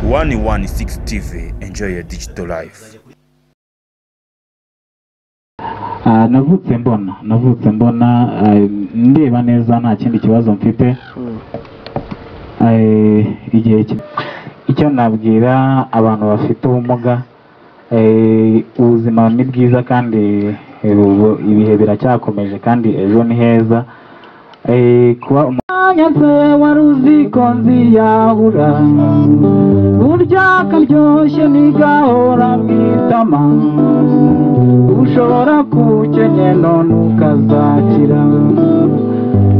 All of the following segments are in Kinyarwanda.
116 TV enjoy your digital life Ah, navutse mbona navutse mbona ah, ndeba neza nta kindi kibazo mfite Eh, igihe ki- icyo nabwira abantu bafite ubumuga eh, ubuzima ni bwiza kandi eh, ubu- ibihe biracyakomeje kandi ejo ni heza Eh, kuba umwanya se wari uziko nziyahura burya akaryoshye nigahora mwitama ushobora kuwukenya none ukazakira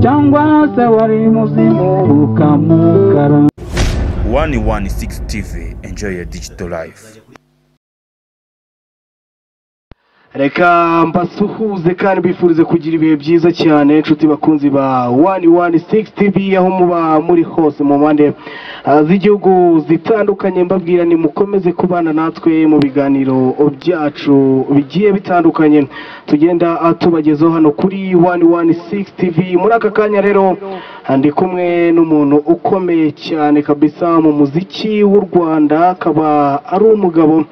cyangwa se wari muzimu ukamukara 116 TV enjoy your digital life reka mbasuhuze kandi mbifurize kugira ibihe byiza cyane inshuti bakunzi ba wani wani sigisi tivi aho muba muri hose mu mpande ah, z'igihugu zitandukanye mbabwira ni mukomeze kubana natwe mu biganiro byacu bigiye bitandukanye tugenda ah, tubagezaho hano kuri wani wani sigisi tivi muri aka kanya rero ah, ndi kumwe n'umuntu ukomeye cyane kabisa mu muziki w'u rwanda akaba ari umugabo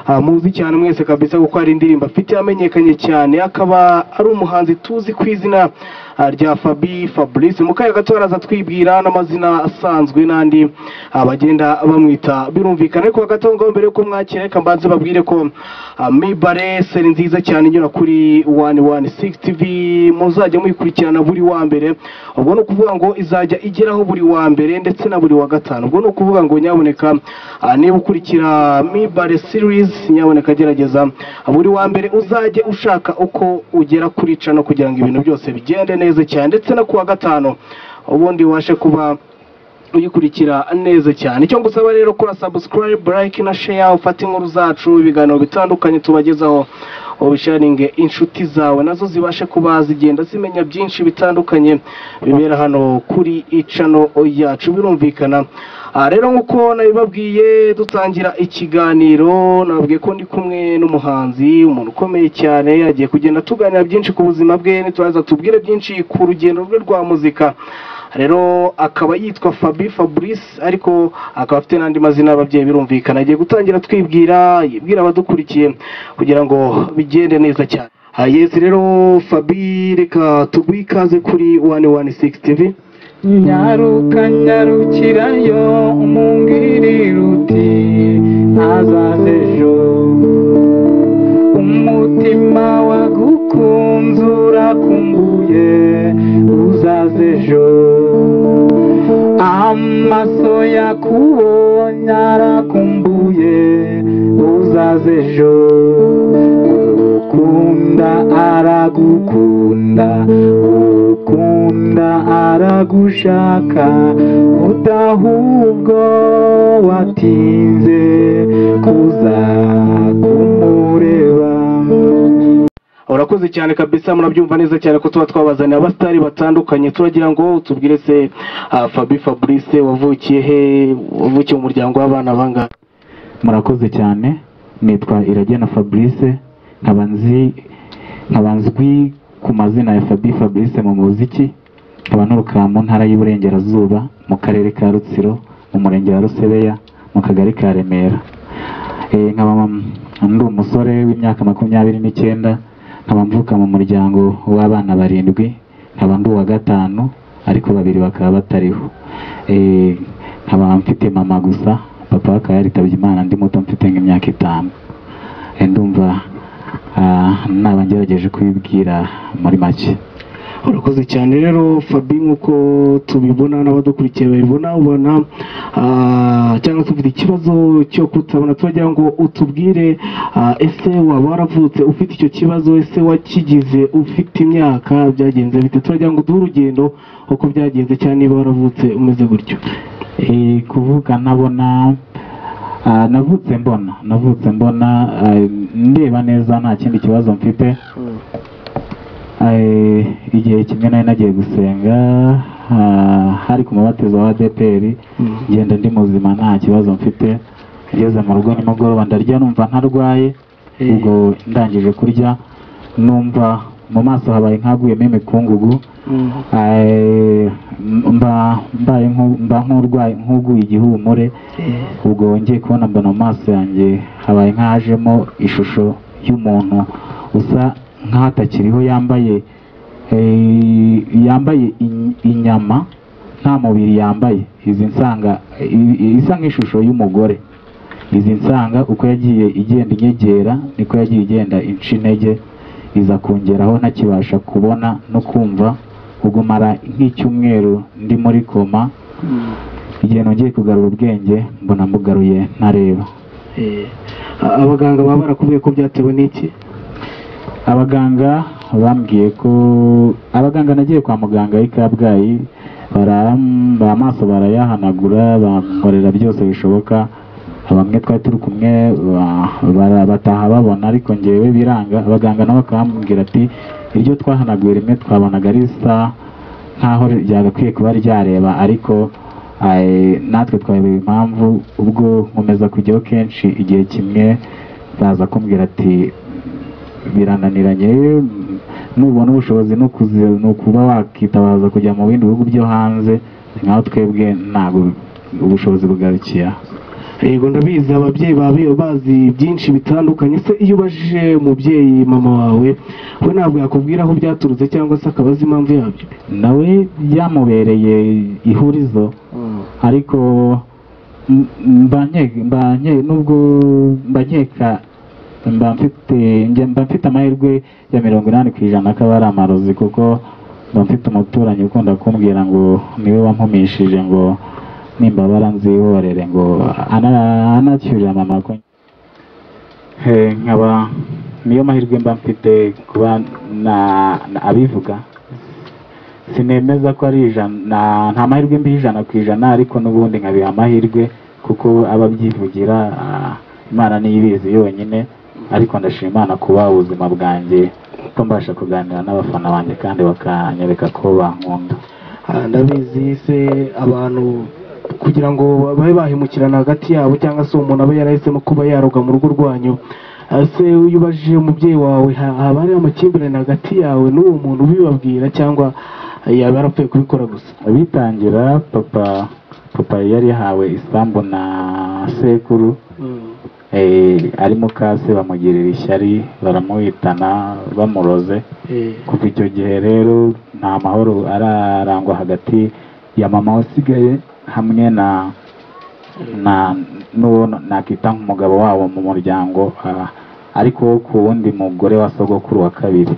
Ah, muzi cyane mwese kabisa kuko hari indirimbo afite yamenyekanye cyane akaba ari umuhanzi tuzi ku izina ah, rya fabi fabrice mu kanya gato araza twibwira n'amazina asanzwe n'andi ah, bagenda bamwita birumvikana ariko hagati aho ngaho mbere yuko mwakira reka mbanze babwire ko ah, mibare seri nziza cyane inyura kuri wani wani sigisi tivi muzajya muyikurikirana buri wa mbere ubwo ni ukuvuga ngo izajya igeraho buri wa mbere ndetse na buri wa gatanu ubwo ni ukuvuga ngo nyaboneka ah, niba ukurikira mibare sirizi nyaboneka gerageza buri wa mbere uzajye ushaka uko ugera kuri cano kugira ngo ibintu byose bigende neza cyane ndetse no ku wa gatanu ubundi ubashe kuba uyikurikira neza cyane icyo ngusaba rero kora subscribe like na share ufate inkuru zacu ibiganiro bitandukanye tubagezaho ubisharinge inshuti zawe nazo zibashe kuba zigenda zimenya byinshi bitandukanye bibera hano kuri icano yacu birumvikana aha rero nk'uko nabibabwiye dutangira ikiganiro nababwiye ko ndi kumwe n'umuhanzi umuntu ukomeye cyane agiye kugenda tuganira byinshi ku buzima bwe nituraza tubwire byinshi ku rugendo rwe rwa muzika rero akaba yitwa fabi fabrice ariko akaba afite n'andi mazina y'ababyeyi birumvikana agiye gutangira twibwira yibwira abadukurikiye kugira ngo bigende neza cyane Ah, yes rero fabi reka tuguhe ikaze kuri wani wani sigisi tivi nyaruka nyarukirayo umubwirire uti ntazaze ejo umutima wagukunze urakumbuye uzaze ejo amaso yakubonye arakumbuye uzaze ejo ukunda aragukunda ukunda aragushaka udahubwo watinze kuza kumureba urakoze cyane kabisa murabyumva neza cyane ko tuba twabazaniye abasitari batandukanye turagira ngo tubwire se ah, fabi fabrice wavukiye he wavukiye mu muryango w'abana bangahe murakoze cyane nitwa iragena fabrice nkaba nzi- nkaba nzwi ku mazina ya fabi fabrice mu muziki nkaba nturuka mu ntara y'uburengerazuba mu karere ka rutsiro mu murenge wa rusebeya mu kagari ka remera Eh, nkaba mam- ndi umusore w'imyaka makumyabiri n'icyenda nkaba mvuka mu muryango w'abana barindwi nkaba ndi uwa gatanu ariko babiri bakaba batariho Eh, nkaba mfite mama gusa papa we akaba yaritabye imana ndi muto mfite nk'imyaka itanu Eh, ndumva ah, naba ngerageje kubibwira muri make urakoze cyane rero fabi nk'uko tubibona n'abadukurikiye babibona ubona ah, cyangwa se ufite ikibazo cyo kutabona turagira ngo utubwire ah, ese waba waravutse ufite icyo kibazo ese wakigize ufite imyaka byagenze bite turagira ngo uduhe urugendo uko byagenze cyane niba waravutse umeze gutyo Eh, kuvuga nabona ah, navutse mbona navutse mbona ah, ndeba neza nta kindi kibazo mfite Eh, igihe kimwe nari nagiye gusenga ah, hari ku mubatizo wa ADPR ngenda ndi muzima nta kibazo mfite ngeze mu rugo nimugoroba ndarya numva ntarwaye ubwo ndangije kurya numva mu maso habaye nk'aguyemo imikungugu Eh, mba mbaye nku- mba nk'urwaye nk'uguye igihumure ubwo wongeye kubona mbona mu maso yanjye habaye nk'ahajemo ishusho y'umuntu usa nk'atakiriho yambaye eh, yambaye in- inyama nta mubiri yambaye izi nsanga i- i- isa nk'ishusho y'umugore izi nsanga uko yagiye igenda inyegera niko yagiye igenda inca intege iza kongeraho ntakibasha kubona no kumva kugumara nk'icyumweru ndi muri koma igihe nongeye kugarura ubwenge mbona mbugaruye ntareba Eh, a- abaganga baba barakubwiye ko byatewe n'iki abaganga bambwiye ko abaganga nagiye kwa muganga i kabgayi baram- ba amaso barayahanagura bamukorera byose bishoboka bamwe twari turi kumwe ba- bara- bataha babona ariko ngewe biranga abaganga nabo bakambwira ati iryo twahanaguye rimwe twabonaga risa nkaho ryagakwiye kuba ryareba ariko eh, natwe twayobewe impamvu ubwo nkomeza kujyaho kenshi igihe kimwe baza kumbwira ati birananiranye nubona ubushobozi no kuzi- ni ukuba wakitabaza kujya mu bindi bihugu byo hanze nkaho twebwe ntabwo ubushobozi bugarukiye aha. yego ndabizi ababyeyi babi bazi byinshi bitandukanye se iyo ubajije umubyeyi mama wawe we ntabwo yakubwira aho byaturutse cyangwa se akabaza impamvu yabyo nawe byamubereye ihurizo ariko m- mba nke- mba nke- nubwo mba nkeka mba mfite njye mba mfite amahirwe ya mirongo inani ku ijana ko aba ari amarozi kuko mba mfite umuturanyi ukunda kumbwira ngo niwe wampumishije ngo nimbabara nzihorere ngo ana- anacyurira mama ko Eh, nkaba niyo mahirwe mba mfite kuba na- na abivuga sinemeza ko ari ijana na- nta mahirwe mbi ijana ku ijana ariko n'ubundi nkabiha amahirwe kuko aba abyivugira ah, imana niyo ibizi yonyine ariko ndashima imana kuba ubuzima bwanjye ko mbasha kuganira n'abafana banjye kandi bakanyereka ko bankunda Ah, ndabizi se abantu kugira ngo babe bahemukirana hagati yabo cyangwa se umuntu abe yarahisemo kuba yaroga mu rugo rwanyu Ah, se iyo ubajije umubyeyi wawe ha- haba hariho amakimbirane hagati yawe n'uwo muntu ubibabwira cyangwa eh, yaba yarapfuye kubikora gusa bitangira papa papa yari yahawe isambu na sekuru eh, arimo kase bamugirira ishyari baramuhitana bamuroze Eh, kuva icyo gihe rero nta mahoro ararangwa hagati ya mama wasigaye hamwe na na n'uwo nakita nk'umugabo wabo mu muryango ah, ariko wo ku wundi mugore wa sogokuru wa kabiri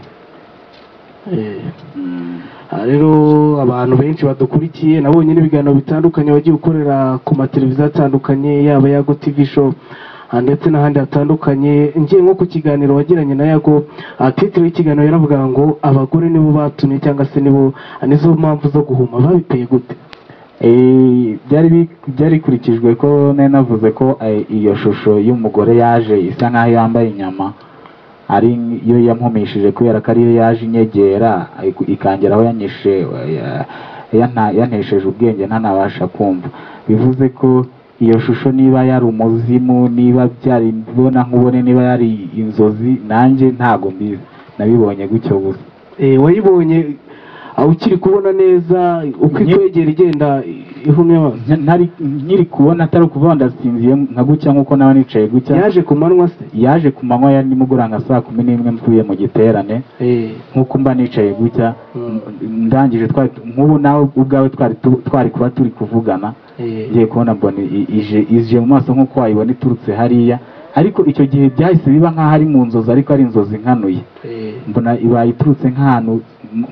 eh. Mm. Aha rero abantu benshi badukurikiye nabonye n'ibiganiro bitandukanye wagiye ukorera ku mateleviziyo atandukanye yaba yago tv show ah, ndetse n'ahandi hatandukanye ngiye nko ku kiganiro wagiranye na yago ah, titire y'ikiganiro yaravuga ngo abagore nibo batumye cyangwa se nibo ah, nizo mpamvu zo guhuma babiteye gute Eh, byari bi- byarikurikijwe ko nari navuze ko eh, iyo shusho y'umugore yaje isa nk'aho yambaye inyama ari yo yampumishije kubera ko ariyo yaje inyegera iku- ikangera aho yanyishe eh, ya- yana- yantesheje ubwenge ntanabasha kumva bivuze ko iyo shusho niba yari umuzimu niba byari mbona nkubone niba yari inzozi nanjye ntago mbizi nabibonye gutyo gusa Eh, wayibonye ah, ukiri kubona neza uko Nyi- ikwegera igenda ihumye amaso Nta- ntari nkiri kubona atari ukuvuga ndasinziye nka gutya nk'uko naba nicaye gutya yaje ku manywa se yaje ku manywa ya nimugoroba nka saa kumi n'imwe mvuye mu giterane Eh, nk'uko mba nicaye gutya Mm. ndangije twari nk'ubu nawe ubwawe twari tu- twari kuba turi kuvugana eh. ngiye kubona mbona i- ije ije mu maso nk'uko wayibona iturutse hariya ariko icyo gihe byahise biba nk'aho ari mu nzozi ariko ari inzozi nkanuye Eh, mbona ibaye iturutse nk'ahantu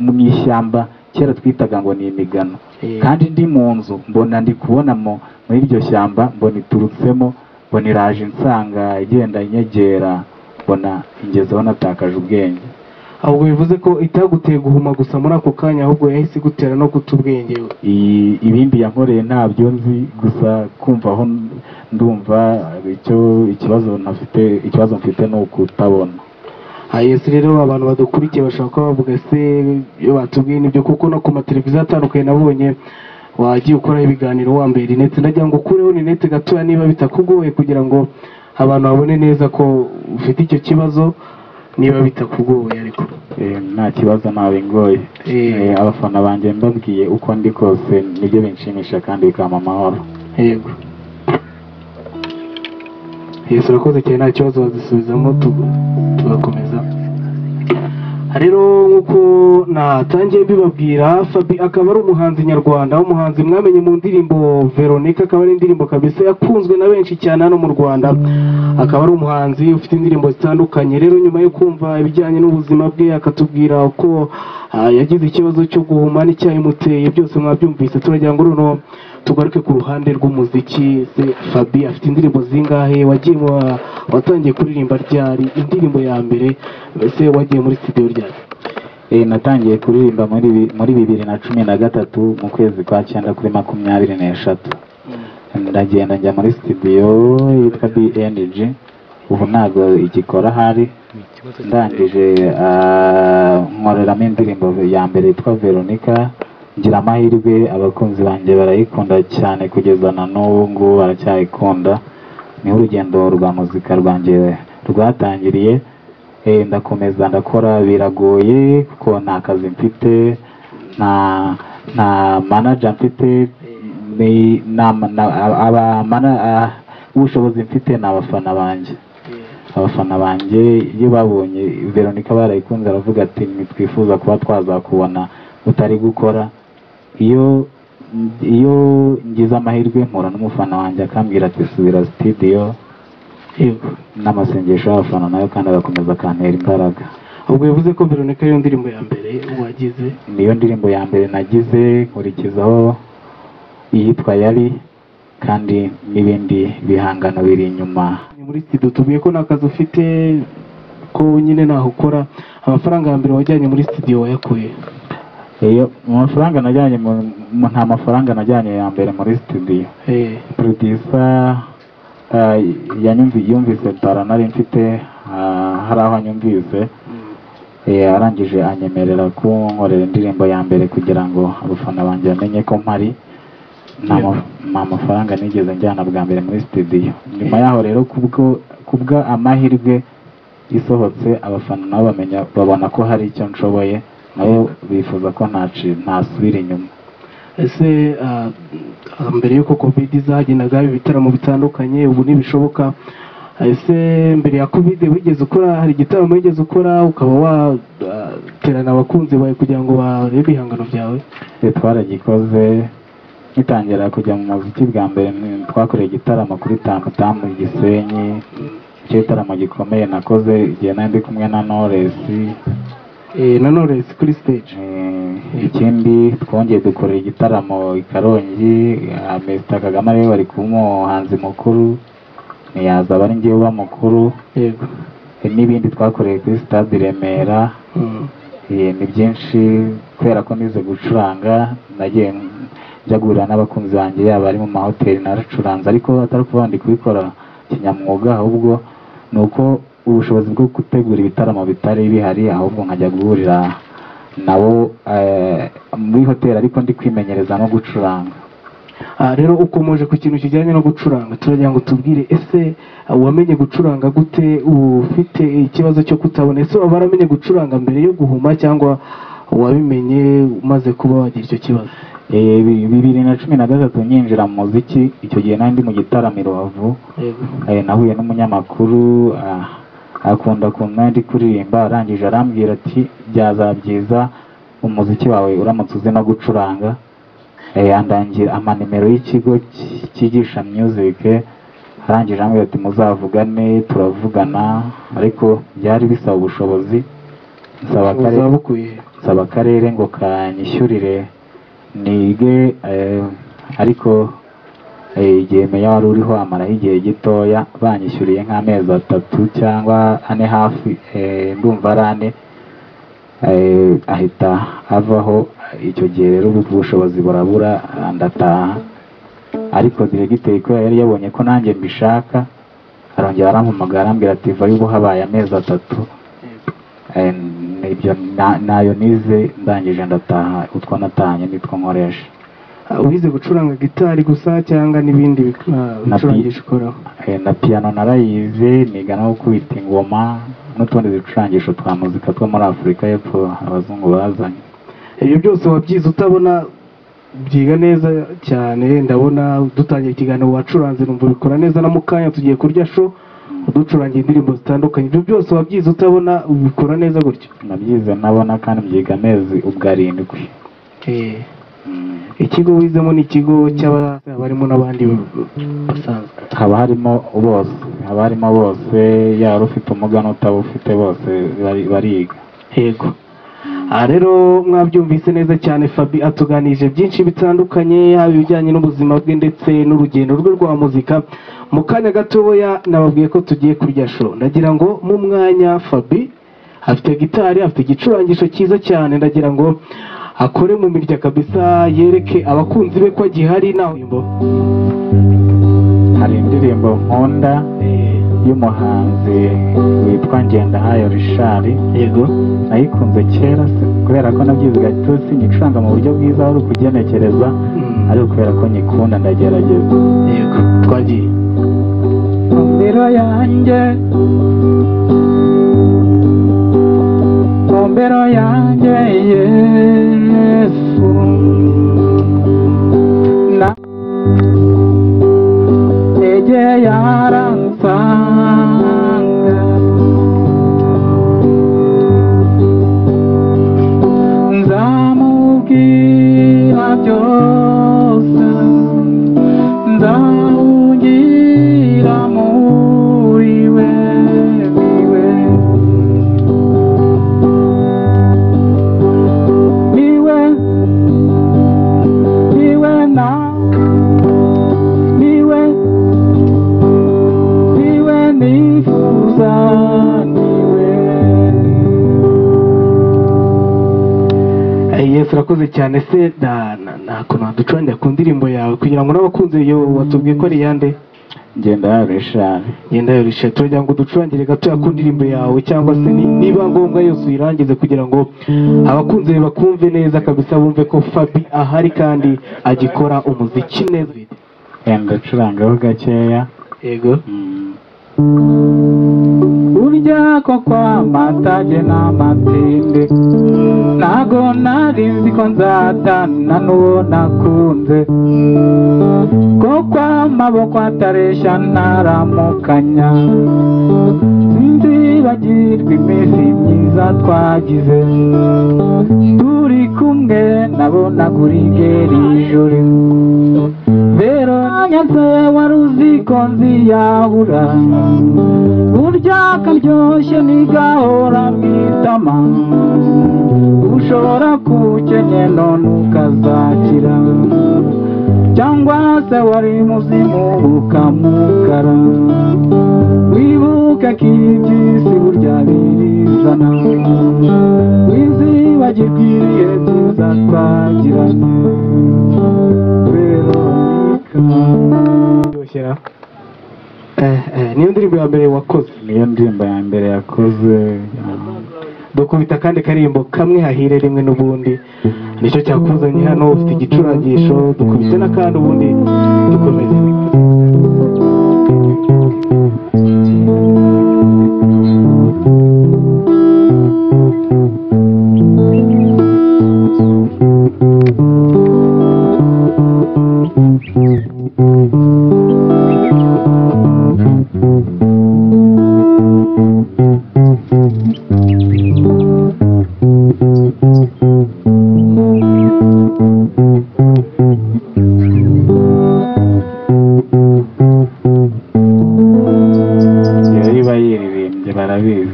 mu- mu ishyamba kera twitaga ngo ni imigano eh. kandi ndi mu nzu mbona ndi kubona mu muri iryo shyamba mbona iturutsemo mbona iraje insanga igenda inyegera mbona ingezeho natakaje ubwenge ahubwo bivuze ko itaguteye guhuma gusa muri ako kanya ahubwo yahise igutera no guta ubwenge I- ibindi yankoreye ntabyo nzi gusa kumva aho ndumva icyo ikibazo ntafite ikibazo mfite ni ukutabona aha yesi rero abantu badukurikiye bashobora kuba bavuga se iyo batubwiye nibyo kuko no ku mateleviziyo atandukanye nabonye wagiye ukora ibiganiro wambaye rinete ndagira ngo ukureho rinete gatoya niba bitakugoye kugira ngo abantu babone neza ko ufite icyo kibazo niba bitakugoye ariko Eh, nta kibazo ntawe ngoye Eh. Eh, abafana banjye mbabwiye uko ndi kose nibyo binshimisha kandi bikampa amahoro yego yesu urakoze cyane nta kibazo wazisubizamo tu- tugakomeza rero nk'uko natangiye mbibabwira fabi akaba ari umuhanzi nyarwanda umuhanzi mwamenye mu ndirimbo veronica akaba ari indirimbo kabisa yakunzwe na benshi cyane hano mu rwanda akaba ari umuhanzi ufite indirimbo zitandukanye rero nyuma yo kumva ibijyanye n'ubuzima bwe akatubwira uko ah, yagize ikibazo cyo guhuma n'icyayimuteye byose mwabyumvise turagira ngo runo tugaruke ku ruhande rw'umuziki se fabi afite indirimbo zingahe wagiye wa- watangiye kuririmba ryari indirimbo ya mbere mbese wagiye muri studio ryari Eh, natangiye kuririmba muri bi- muri bibiri na cumi na gatatu mu kwezi kwa cyenda kuri makumyabiri n'eshatu ndagenda njya muri studio yitwa BNG ubu ntabwo igikora ahari ndangije ah, nkoreramo indirimbo ya mbere yitwa Veronica ngira amahirwe abakunzi banjye barayikunda cyane kugeza na n'ubu ngubu baracyayikunda niho urugendo rwa muzika rwanjye rwatangiriye Eh, ndakomeza ndakora biragoye kuko nta kazi mfite nta nta manager mfite ni nta ma- na- aba mana- ah, ubushobozi mfite ni abafana banjye abafana banjye iyo babonye veronica barayikunze aravuga ati ntitwifuza kuba twazakubona utari gukora iyo iyo ngize amahirwe mpura n'umufana wanjye akambwira ati subira sitidiyo yego n'amasengesho y'abafana nayo kandi agakomeza akantera imbaraga ubwo yavuze ko veronica ariyo ndirimbo ya mbere wagize niyo ndirimbo ya mbere nagize nkurikizaho iyitwa yari kandi n'ibindi bihangano biri inyuma Ni muri studio tubwiye ko nta kazi ufite ko nyine ntaho ukora amafaranga ya mbere wajyanye muri studio wayakuye iyo mu mafaranga najyanye mu- mu- nta mafaranga najyanye ya mbere muri studio Eh, producer ah, yanyumvi- yumvise bara nari mfite ah, hari aho anyumvise mm. Eh, arangije anyemerera kunkorera indirimbo ya mbere kugira ngo abafana banjye bamenye ko mpari nta Yeah. ma- nta mafaranga nigeze njyana bwa mbere muri studio nyuma yaho rero kubwo kubwa amahirwe isohotse abafana nabo bamenya babona ko hari icyo nshoboye nabo bifuza ko ntaci ntasubira inyuma ese ah, ah, mbere y'uko covid zagenaga ibitaramo bitandukanye ubu ntibishoboka ese mbere ya covid wigeze ukora hari igitaramo wigeze ukora ukaba waterana abakunzi bawe kugira ngo barebe ibihangano byawe Eh, twaragikoze ngitangira kujya mu muziki bwa mbere ni- twakoreye igitaramo kuri tamutamu i gisenyi icyo gitaramo gikomeye nakoze igihe nari ndi kumwe na noresi Eh, na Knowless kuri stage Eh, ikindi twongeye dukorera igitaramo i karongi ah, Mr kagame ariwe wari kuba umuhanzi mukuru ntiyaza aba ari ngewe uba mukuru yego Eh, n'ibindi twakoreye kuri stade i remera Mm. Eh, ni byinshi kubera ko nize gucuranga nagiye njya guhurira n'abakunzi banjye yaba ari mu mahoteli naracuranze ariko atari ukuvuga ndi kubikora kinyamwuga ahubwo ni uko ubushobozi bwo gutegura ibitaramo bitari bihari ahubwo nkajya guhurira nabo eh, muri hoteli ariko ndi kwimenyereza no gucuranga Ah, rero ukomoje ku kintu kijyanye no gucuranga turagira ngo tubwire ese ah, wamenye gucuranga gute ufite ikibazo cyo kutabona ese waba waramenye gucuranga mbere yo guhuma cyangwa wabimenye umaze kuba wagira icyo kibazo Eh, bi- bibiri na cumi na gatatu nyinjira mu muziki icyo gihe nari ndi mu gitaramo i rubavu Eh, nahuye n'umunyamakuru ah, akunda kumwe ndi kuririmba arangije arambwira ati byazaba byiza umuziki wawe uramutse uzi no gucuranga Eh, andangira amanimero y'ikigo ki- cyigisha music arangije arambwira ati muzavugane turavugana ariko byari bisaba ubushobozi nsaba akarere ubuzaba bukwiye nsaba akarere ngo kanyishyurire nige eh, ariko eh, igihe meya wari uriho amaraho igihe gitoya banyishyuriye nk'amezi atatu cyangwa ane hafi eh, ndumva ari ane eh, ahita avaho icyo gihe rero ubu ubushobozi burabura ah, ndataha ariko diregiteri kubera yari yabonye ko nanjye mbishaka arongera arampamagara arambwira ati vayo ubu habaye amezi atatu Eh, ibyo na- nayo nize ndangije ndataha utwo natahanye nitwo nkoresha Ah, wize gucuranga gitari gusa cyangwa n'ibindi bic- ah, Na bicurangisho ukoraho Eh, na piyano narayize niga no gukubita ingoma n'utundi ducurangisho twa muzika two muri afurika y'epfo abazungu bazanye ibyo byose wabyize utabona byiga neza cyane ndabona dutangiye ikiganiro wacuranze numva bikora neza na mukanya tugiye kurya sho uducurangira indirimbo zitandukanye ibyo byose wabyize utabona ubikora neza gutyo nabyize nabona kandi byiga amezi ubwo arindwi Mm. ikigo wizemo ni ikigo cy'abazaba barimo n'abandi basanzwe haba harimo bose haba harimo bose yaba ufite ubumuga n'utabufite bose bari- bariga yego aha rero mwabyumvise neza cyane fabi atuganije byinshi bitandukanye yaba ibijyanye n'ubuzima bwe ndetse n'urugendo rwe rwa muzika mu kanya gatoya nababwiye ko tugiye kurya sho ndagira ngo mu mwanya fabi afite gitari afite igicurangisho cyiza cyane ndagira ngo akore mu mirya kabisa yereke abakunzi be ko agihari nawe hari indirimbo nkunda y'umuhanzi witwa Ngendahayo Richard yego nayikunze kera se kubera ko nabyize gato sinyicuranga mu buryo bwiza wari ukugenekereza ariko kubera ko nyikunda ndagerageza yego twagiye Kombero yanjye Kombero yanjye Yesu Na Eje yaransanga Nzamubwira byose ndahugira muri we niwe niwe niwe na niwe niwe nifuza niwe yesu urakoze cyane se na- na- nta kuntu waducurangira ku ndirimbo yawe kugira ngo n'abakunzi yo watubwiye ko ari iyande ngenda yarishari genda yo rishe turagira ngo uducurangire gatoya ku ndirimbo yawe cyangwa se ni- niba ngombwa yose uyirangize kugira ngo abakunzi be bakumve neza kabisa bumve ko fabi ahari kandi agikora umuziki neza wenda ucurangaho gakeya yego Urya ko kwamatage n'amatinde Nago nari nzi ko nzatana n'uwo nakunze Ko kw'amaboko ataresha ntaramukanya Sinzibagirwa iminsi myiza twagize Turi kumwe nabona kuri ngeri ijoro Vero nyanze wari uzi ko nziyahura burya karyoshye nigahora mwitama ushobora kukenye none ukazakira cyangwa se wari muzimu ukamugara wibuke ko iby'isi burya birizana wizibagirwe ibihe byiza twagirana veronika yoshyira eh, eh, niyo ndirimbo ya mbere wakoze niyo ndirimbo ya mbere yakoze dukubita kandi karirimbo kamwe hahire rimwe n'ubundi nicyo cyakuzanye hano ufite igicurangisho dukubite n'akandi ubundi dukomeze iyo iba yiririmbye barabizi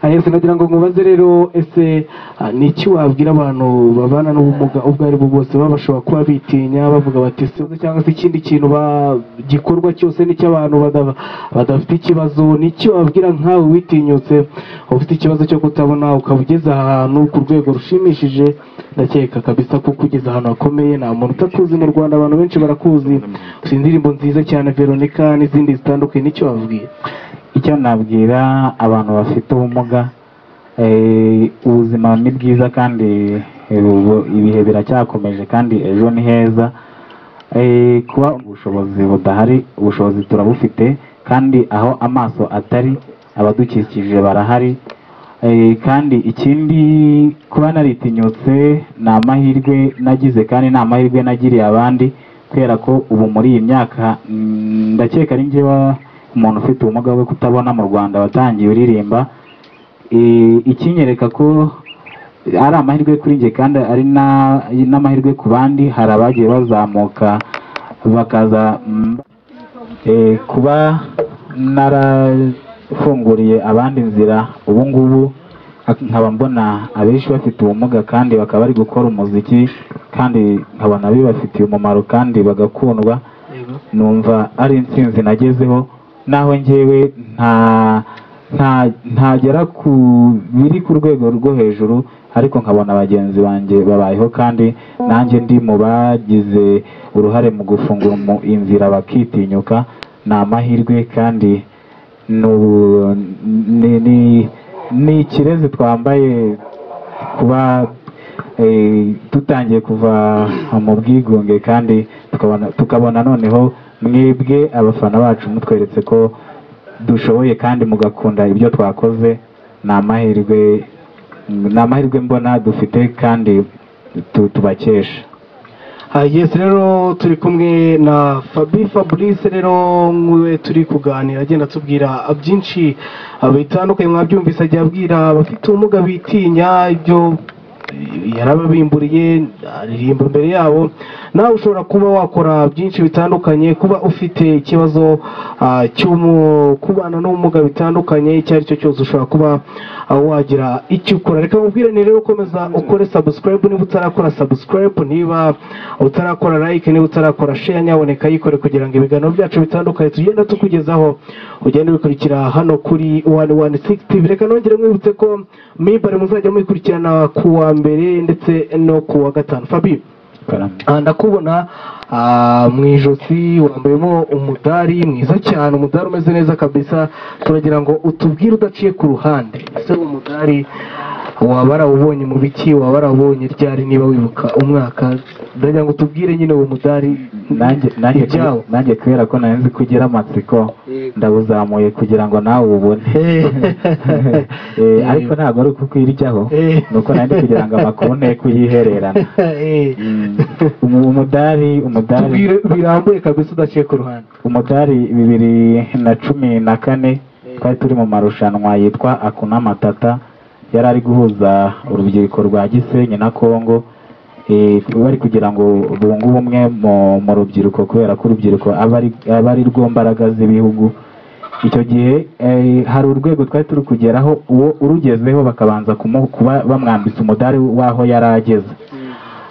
Eh, Yesu nagira ngo mubaze rero ese ah, ni iki wabwira abantu babana n'ubumuga ubwo ari bwo bwose baba bashobora kuba bitinya bavuga bati "Se, cyangwa se ikindi kintu ba- gikorwa cyose n'icy'abantu badaba- badafite ikibazo ni iki wabwira nkawe witinyutse ufite ikibazo cyo kutabona ukaba ugeze ahantu ku rwego rushimishije ndakeka kabisa kuko ugeze ahantu hakomeye nta muntu utakuzi mu rwanda abantu benshi barakuzi ufite indirimbo nziza cyane veronica n'izindi zitandukanye ni icyo wababwira icyo nabwira abantu bafite ubumuga eh, ubuzima ni bwiza kandi eh, ubu- ibihe biracyakomeje kandi ejo ni heza Eh, kuba ubushobozi budahari ubushobozi turabufite kandi aho amaso atari abadukikije barahari Eh, kandi ikindi kuba naritinyutse ni amahirwe nagize kandi ni amahirwe nagiriye abandi kubera ko ubu muri iyi myaka mm, ndakeka ari njye wa- umuntu ufite ubumuga bwo kutabona mu rwanda watangiye uririmba Eh, ikinyereka ko ari amahirwe kuri njye kandi ari na- n'amahirwe ku bandi hari abagiye bazamuka bakaza mm, Eh, kuba narafunguriye abandi inzira ubu ngubu ak- nkaba mbona abenshi bafite ubumuga kandi bakaba bari gukora umuziki kandi nkabona bibafitiye umumaro kandi bagakundwa numva ari intsinzi nagezeho naho njyewe nta nta ntagera ku biri ku rwego rwo hejuru ariko nkabona bagenzi banjye babayeho kandi nanjye ndi mu bagize uruhare mu gufungura mu inzira bakitinyuka ni amahirwe kandi ni ubu- ni- ni- ni ikirezi twambaye kuba eh, dutangiye kuva mu bwigunge kandi tukabona tukabona noneho mwebwe abafana bacu mutweretse ko dushoboye kandi mugakunda ibyo twakoze ni amahirwe ni amahirwe mbona dufite kandi tu- tubakesha Ah, yes rero turi kumwe na fabi fabrice rero nk'uwe turi kuganira agenda atubwira byinshi ah, bitandukanye mwabyumvise ajya abwira abafite ubumuga bitinya ibyo yarababimburiye aririmba imbere yabo nawe ushobora kuba wakora byinshi bitandukanye kuba ufite ikibazo ah, cy'umu- kubana n'ubumuga bitandukanye icyo ari cyo cyose ushobora kuba ah, wagira icyo ukora reka mubwirane rero ukomeza ukore sabusikarayibu niba utarakora sabusikarayibu niba utarakora like niba utarakora share nyaboneka yikore kugira ngo ibiganiro byacu bitandukanye tugenda tukugezaho ugende bikurikira hano kuri wani wani sigisi tivi reka nongere mwibutse ko mibare muzajya muyikurikirana ku wa mbere ndetse no ku wa gatanu fabi Ah, ndakubona ah, mu ijosi wambayemo umudari mwiza cyane umudari umeze neza kabisa turagira ngo utubwire udaciye ku ruhande ese uwo mudari waba warawubonye mu biki waba warawubonye ryari niba wibuka umwaka ndagira ngo utubwire nyine uwo mudari nanjye nanjye kube- ibyawo nanjye kubera ko nari nzi ko ugira amatsiko Yego. ndawuzamuye kugira ngo nawe ubone Eh. Eh, ariko ntabwo ari uko kwirijyaho Eh. ni uko nanjye kugira ngo amakuru nte kuyihererana Eh. Mm. Umu- umudari umudari tubwire birambuye kabisa udaciye ku ruhande umudari bibiri na cumi na kane twari turi mu marushanwa yitwa akuna matata yari ari guhuza urubyiruko rwa gisenyi na kongo Eh, bari kugira ngo bunge ubumwe mu, mu rubyiruko kubera ko urubyiruko aba ari- aba ari rwo mbaraga z'ibihugu icyo gihe eh, hari urwego twari turi kugeraho uwo urugezeho bakabanza kumu- kuba bamwambitse umudari w'aho yari ageze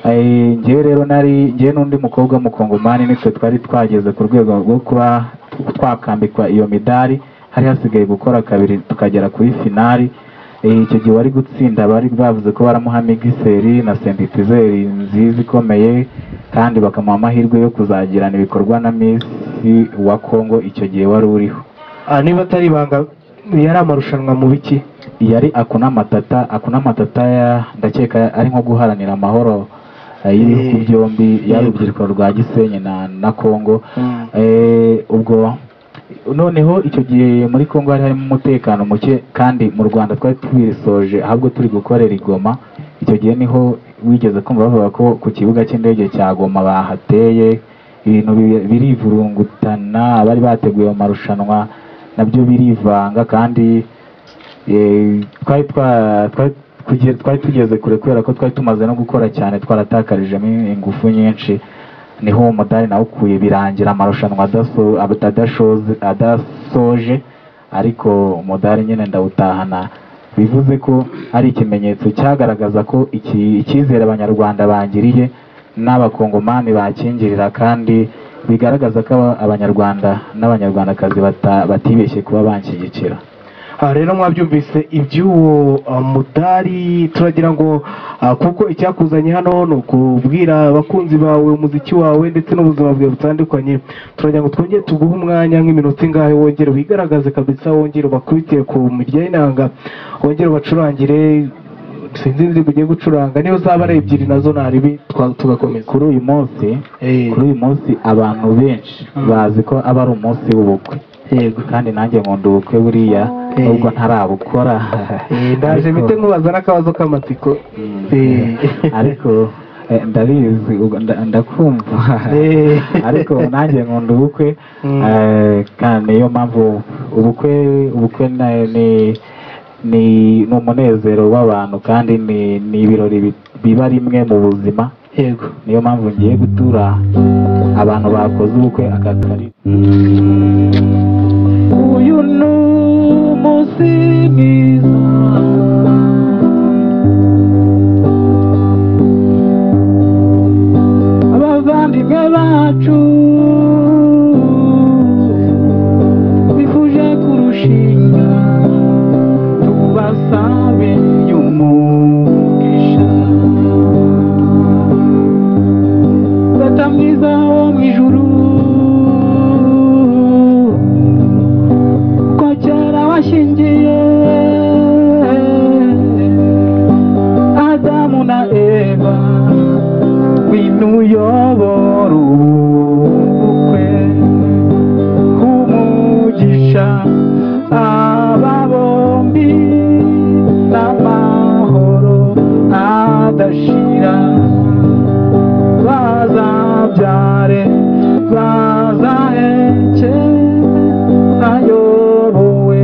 Eh, njyewe rero nari njyewe n'undi mukobwa w'umukongomani nitwe twari twageze ku rwego rwo kuba twakambikwa iyo midari hari hasigaye gukora kabiri tukagera kuri finari Eh, icyo gihe wari gutsinda bari bavuze ko baramuha migiseri na sentitizeri nziza ikomeye kandi bakamuha amahirwe yo kuzagirana ibikorwa na misi wa kongo icyo gihe wari uriho Ah, niba atari ibanga yari amarushanwa mu biki yari akuna matata akuna matata ya ndakeka ari nko guharanira amahoro eh, y'ibihugu Eh. byombi Yego. y'urubyiruko rwa gisenyi na na kongo Eh, ubwo noneho icyo gihe muri kongo hari harimo umutekano muke kandi mu rwanda twari twisoje ahubwo turi gukorera igoma icyo gihe niho wigeze kumva bavuga ko ku kibuga cy'indege cya goma bahateye ibintu bi- birivurungutana abari bateguye mu marushanwa nabyo birivanga kandi eh, twari twa- twari tuge- twari tugeze kure kubera ko twari tumaze no gukora cyane twaratakarijemo ingufu nyinshi niho uwo mudari nawukuye birangira amarushanwa adaso- adashoze- adasoje ariko umudari nyine ndawutahana bivuze ko ari ikimenyetso cyagaragaza ko iki- icyizere abanyarwanda bangiriye n'abakongomani bakingirira kandi bigaragaza ko aba- abanyarwanda n'abanyarwandakazi bata- batibeshye kuba banshyigikira aha rero mwabyumvise iby'uwo ah, mudari turagira ngo ah, kuko icyakuzanye hano ni ukubwira abakunzi bawe umuziki wawe ndetse n'ubuzima bwawe butandukanye turagira ngo twongere tuguhe umwanya nk'iminota ingahe wongere wigaragaze kabisa wongere ubakubite ku mirya y'inanga wongere ubacurangire sinzi indirimbo ugiye gucuranga niyo zaba ari ebyiri nazo naribi twa- tugakomeza kuri uyu munsi Eh, kuri uyu munsi abantu benshi Mm. bazi ko aba ari umunsi w'ubukwe yego kandi nanjye nkunda ubukwe buriya Eh. nubwo ntarabukora Eh, ndaje Ariko- bite nkubaza n'akabazo k'amatsiko Eh, ariko eh, ndabizi ubwo nda- ndakumva Eh. ariko nanjye nkunda ubukwe Mm. eh, kandi niyo mpamvu ubukwe ubukwe na- ni ni ni umunezero w'abantu kandi ni ni ibirori bi- biba rimwe mu buzima yego niyo mpamvu ngiye gutura abantu bakoze ubukwe akagari uyu ni umunsi mwiza abavandimwe bacu bifuje kurushinga tubasabe umugisha data mwiza wo mu ijuru ko kera washingiye adamu na eva winu uyobora ubukwe umugisha aba bombi n'amahoro adashira bazabyare bazaheke ayobowe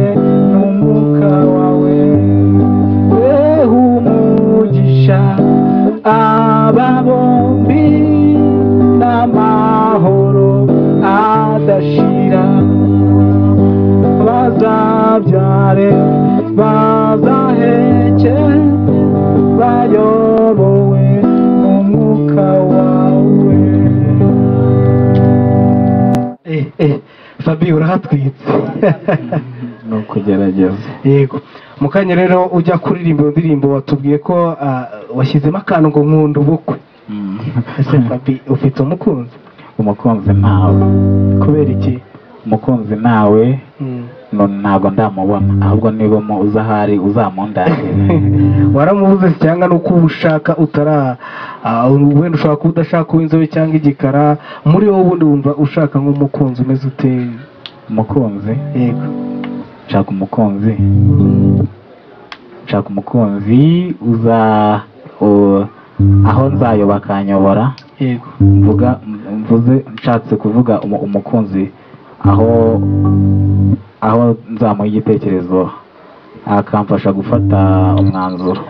n'umuka wawe weha umugisha aba bombi n'amahoro adashira bazabyare bazaheke bayobowe n'umwuka wawe eh eh fabi urahatwitse ni ukugerageza yego mu kanya rero ujya kuririmba iyo ndirimbo watubwiye ko ah, washyizemo akantu ngo nkunda ubukwe ese fabi ufite umukunzi umukunzi ntawe kubera iki umukunzi ntawe Mm. no- ntabwo ndamubona ahubwo niba mu- uza ahari uzamundanire waramubuze se cyangwa ni uko uba ushaka utara ah, wenda ushobora kuba udashaka kuba inzobe cyangwa igikara muri wowe ubundi wumva ushaka nk'umukunzi umeze ute umukunzi yego nshaka umukunzi nshaka umukunzi uza u- aho nzayoba akanyobora yego mvuga mvuze nshatse kuvuga umu- umukunzi aho aho nzamuha igitekerezo akamfasha gufata umwanzuro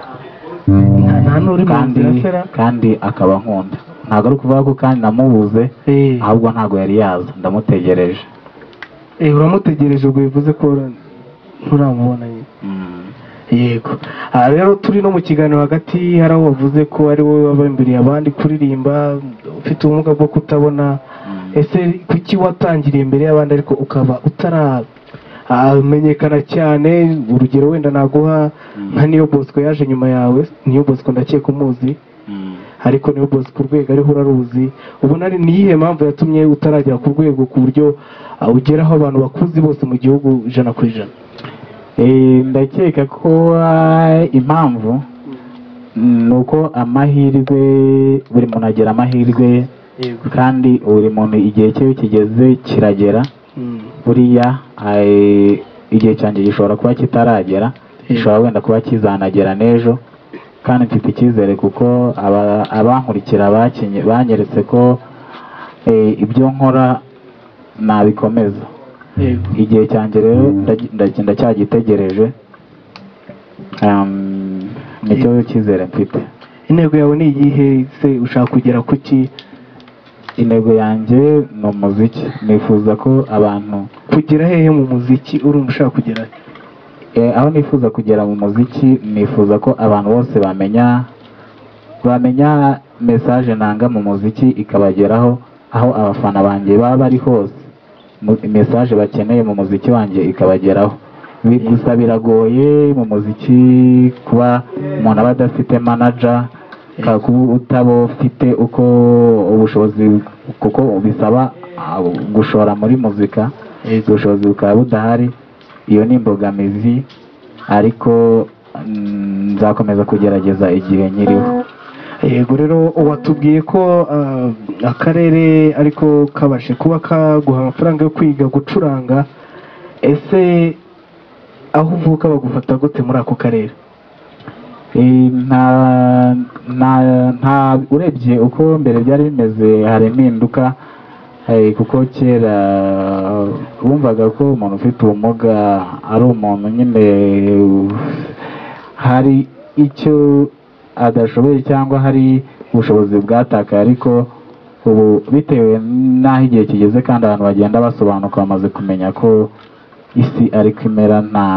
Nta- nta n'uri mu kandi nzira sera kandi akaba nkunda ntabwo ari ukuvuga ko kandi namubuze Eh. ahubwo ntabwo yari yaza ndamutegereje Eh, uramutegereje ubwo bivuze ko ura- nturamubona nyine yego aha rero turi no mu kiganiro hagati hari aho wavuze ko ari wowe waba imbere abandi kuririmba ufite ubumuga bwo kutabona ese kuki watangiriye imbere y'abandi ariko ukaba utaramenyekana cyane urugero wenda naguha nka niyo bosco yaje nyuma yawe niyo bosco ndakeka umuzi ariko niyo bosco ku rwego ariho uraruzi ubona ari niyihe mpamvu yatumye utaragera ku rwego ku buryo ah, ugeraho abantu bakuzi bose mu gihugu ijana ku ijana Eh, ndakeka ko ah, impamvu ni uko amahirwe buri muntu agira amahirwe kandi buri muntu igihe cye iyo kigeze kiragera Mm. buriya eh, igihe cyanjye gishobora kuba kitaragera Eh. gishobora wenda kuba kizanagera n'ejo kandi mfite icyizere kuko aba- abankurikira bakinye- banyeretse ko eh, ibyo nkora nabikomeza yego igihe cyanjye rero ndagi- ndagi- ndacyagitegereje Um, nicyo cyizere mfite intego yawe ni iyihe se ushaka kugera ku ki intego yanjye ni umuziki nifuza ko abantu kugera hehe mu muziki urumva ushaka kugera he? Eh, aho nifuza kugera mu muziki nifuza ko abantu bose bamenya bamenya mesaje nanga mu muziki ikabageraho aho abafana banjye baba bari hose Mu- mesaje bakeneye mu muziki wanjye ikabageraho Bi- gusa biragoye mu muziki kuba umuntu aba adafite manaja ka- kuba utaba ufite uko ubushobozi kuko bisaba ah, gushora muri muzika ubushobozi bukaba budahari iyo ni imbogamizi ariko Mm, nzakomeza kugerageza igihe nyiriho yego rero watubwiye ko ah, akarere ariko kabashe kuba kaguha amafaranga yo kwiga gucuranga ese aho uvuka bagufata gute muri ako karere Eh, nta nta nta urebye uko mbere byari bimeze hari impinduka eh, kuko kera bumvaga ko umuntu ufite ubumuga ari umuntu nyine uh, hari icyo adashoboye cyangwa hari ubushobozi bwatakaye ariko ubu bitewe n'aho igihe kigeze kandi abantu bagenda basobanuka bamaze kumenya ko isi ariko imera nta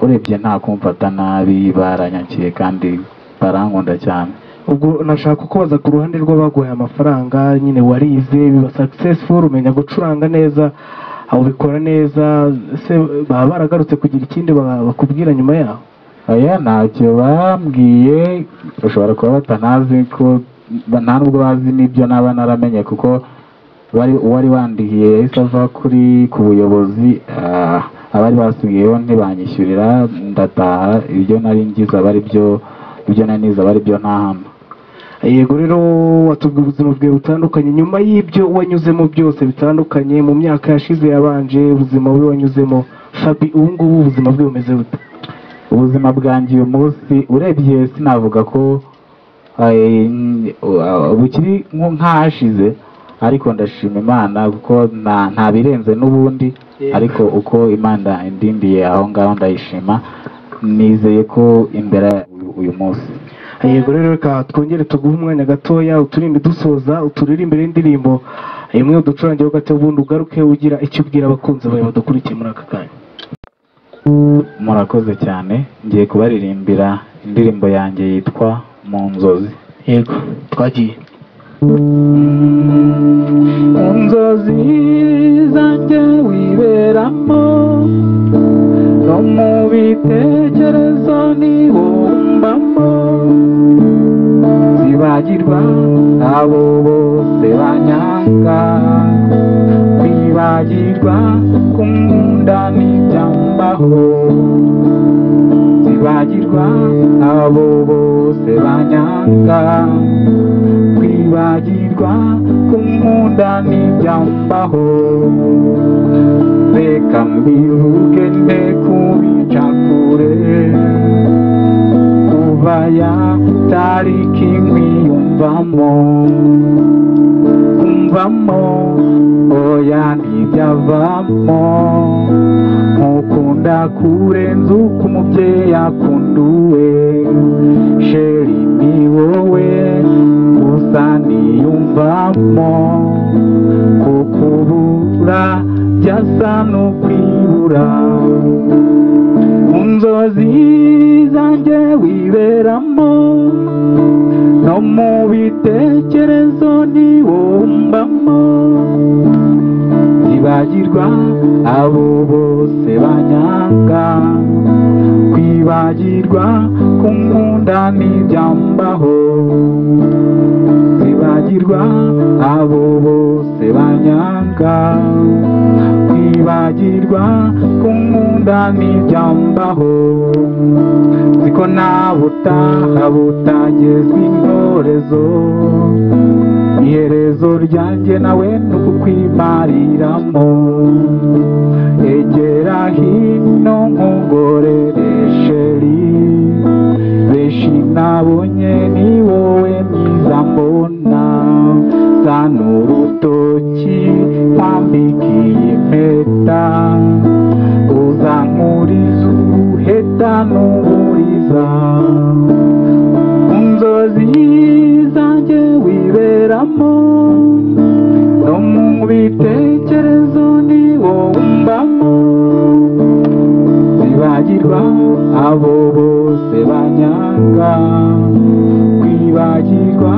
urebye nta kumfata nabi baranyakiye kandi barankunda cyane ubwo nashaka kubaza ku ruhande rw'abaguhaye amafaranga nyine warize biba successful umenya gucuranga neza ubikora neza ese baba baragarutse kugira ikindi ba- bakubwira nyuma yaho oya ntacyo bambwiye ushobora kuba batanazi ko ba- nta nubwo bazi n'ibyo naba naramenye kuko wari uwari wandihiye yahise ava kuri ku buyobozi ah, abari basigayeho ntibanyishyurira ndataha ibyo nari ngize aba ari byo ibyo nari nize aba ari byo ntahana yego rero watubwiye ubuzima bwawe butandukanye nyuma y'ibyo wanyuzemo byose bitandukanye mu myaka yashize yabanje ubuzima bwe wanyuzemo fabi ubu ngubu ubuzima bwe bumeze bute ubuzima bwanjye uyu munsi urebye sinavuga ko eh, uh, bukiri nko- nk'ahashize ariko ndashima imana kuko nta- nta birenze n'ubundi Yeah. ariko uko imana indindiye aho ngaho ndayishima nizeye ko imbere uyu- uyu munsi yego rero reka twongere tuguhe umwanya gatoya uturinde dusoza uturirimbire indirimbo imwe uducurangeho gato ubundi ugaruke ugira icyo ubwira abakunzi bawe badukurikiye muri aka kanya murakoze cyane ngiye kubaririmbira indirimbo yanjye yitwa mu nzozi yego twagiye inzozi zanjye wiberamo no mu bitekerezo nibumbamo zibagirwa abo bose banyanga kwibagirwa kumunda n'ibyambaho zibagirwa abo bose banyanga kwibagirwa kumunda n'ibyambaho reka mbivuge nde kubica kure kuva ya tariki nkwiyumvamo kumvamo oya ntibyavamo mukunda kurenza uko umubyeyi akunduwe sheri ni wowe gusa niyumvamo kuko ubura byasa n'ukwibura mu nzozi zanjye wiberamo no mu bitekerezo nibumbamo ntibagirwa abo bose banyanga kwibagirwa kumunda n'ibyambaho kwibagirwa abo bose banyanga kwibagirwa kumunda n'ibyambaho ziko nta butaha butagezwa intorezo iherezo ryanjye nawe ni ukukwimariramo egera hino nkugorere sheri benshi nabonye ni wowe mwiza mbona sa n'urutoki mpambikiye impeta uzankuriza uruheta n'uburiza mu nzozi zanjye wiberamo no mu bitekerezo ni wowe umbamo zibagirwa abo bose banyanga kwibagirwa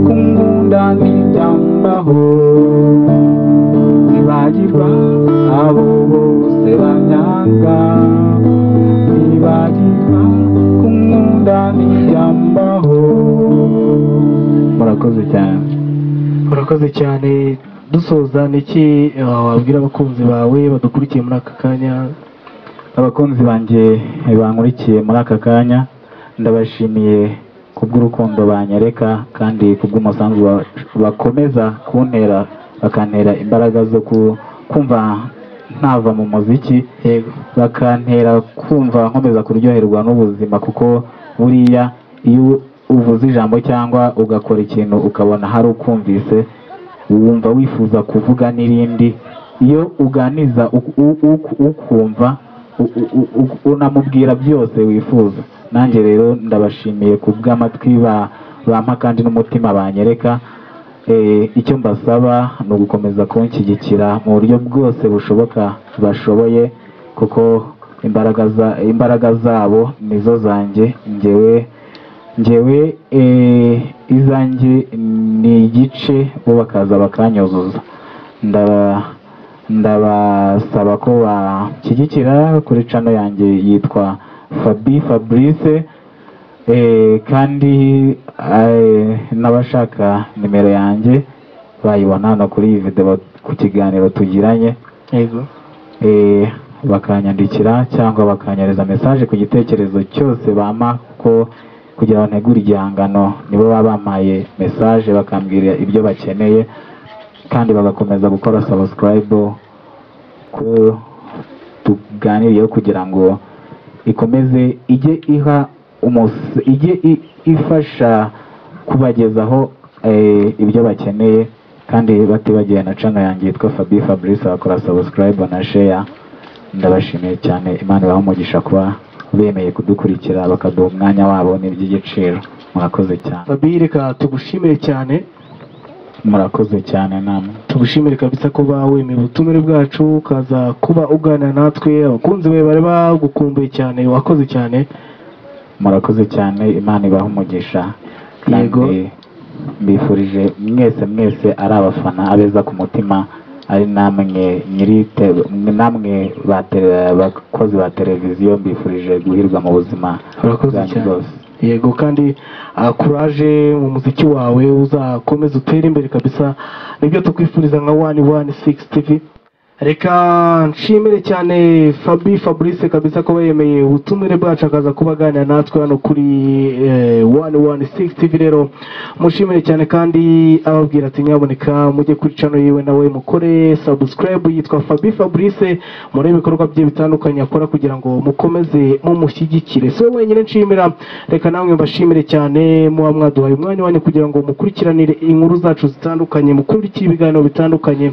kumunda n'ibyambaho zibagirwa abo bose banyanga kwibagirwa kumunda n'ibyambaho murakoze cyane urakoze cyane dusoza niki eh, wabwira abakunzi bawe badukurikiye muri aka kanya abakunzi banjye bankurikiye muri aka kanya ndabashimiye kubw'urukundo banyereka kandi kubw'umusanzu ba- bakomeza kuntera bakantera imbaraga zo ku- kumva ntava mu muziki bakantera kumva nkomeza kuryoherwa n'ubuzima kuko buriya iyo uvuze ijambo cyangwa ugakora ikintu ukabona hari ukumvise wumva wifuza kuvuga n'irindi iyo uganiza u- u- u- ukumva u- u- u- u- unamubwira byose wifuza nanjye rero ndabashimiye ku bw'amatwi ba- bampa kandi n'umutima banyereka Eh, icyo mbasaba ni ugukomeza kunshyigikira mu buryo bwose bushoboka bashoboye kuko imbaraga za- imbaraga zabo nizo zanjye ngewe ngewe eh, izanjye ni igice bo bakaza bakanyuzuza Ndaba- ndabasaba ko bashyigikira kuri cano yanjye yitwa fabi fabrice Eh, kandi eh, n'abashaka nimero yanjye bayibona hano kuri iyi video ku kiganiro tugiranye yego eh, bakanyandikira cyangwa bakanyereza mesaje ku gitekerezo cyose bampa kuko kugira ngo ntegure igihangano nibo baba bampaye mesaje bakambwira ibyo bakeneye kandi bagakomeza gukora subscribe ko tuganiriyeho kugira ngo ikomeze ijye iha umus- ijye i- ifasha kubagezaho eh, ibyo bakeneye kandi batibagiwe na cano yanjye yitwa Fabi Fabrice bakora subscribe na share ndabashimiye cyane Imana ibahe umugisha kuba bemeye kudukurikira bakaduha umwanya wabo n'iby'igiciro murakoze cyane fabi reka tugushimire cyane murakoze cyane namwe tugushimire kabisa ko bawemeye ubutumire bwacu ukaza kuba uganira natwe abakunzi bawe bari bagukumbuye cyane wakoze cyane murakoze cyane imana ibaha umugisha Yego. kandi mbifurije mwese mwese ari abafana abeza ku mutima ari namwe nyiri te- namwe ba tele- abakozi ba televiziyo mbifurije guhirwa mu buzima Urakoze bwanyu cyane. bwose. yego kandi ah, kuraje mu muziki wawe uzakomeze utere imbere kabisa nibyo tukwifuriza nka wani wani sigisi tivi reka nshimire cyane fabi fabrice kabisa ko yemeye ubutumire bwacu akaza kuba aganira natwe hano kuri wani wani sigisi tivi rero mushimire cyane kandi ababwira ati nyaboneka mujye kuri cano yiwe nawe mukore sabusikarayibu yitwa fabi fabrice muri ibikorwa bye bitandukanye akora kugira ngo mukomeze mumushyigikire si we wenyine nshimira reka namwe mbashimire cyane muba mwaduhaye umwanya wanyu kugira ngo mukurikiranire inkuru zacu zitandukanye mukurikire ibiganiro bitandukanye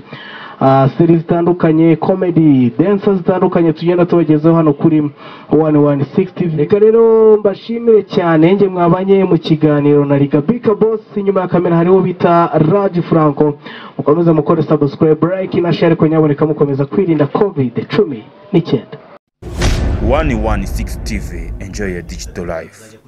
ah, seri zitandukanye komedi densa zitandukanye tugenda tubagezaho hano kuri wani wani sigisi reka rero mbashimire cyane njye mwabanye mu kiganiro na rigabika bosi inyuma ya kamera hariho bita raji franco mukomeze mukore sabusikarayibu layike na share ko nyaboneka mukomeza kwirinda covid cumi n'icyenda 116 TV. Enjoy your digital life.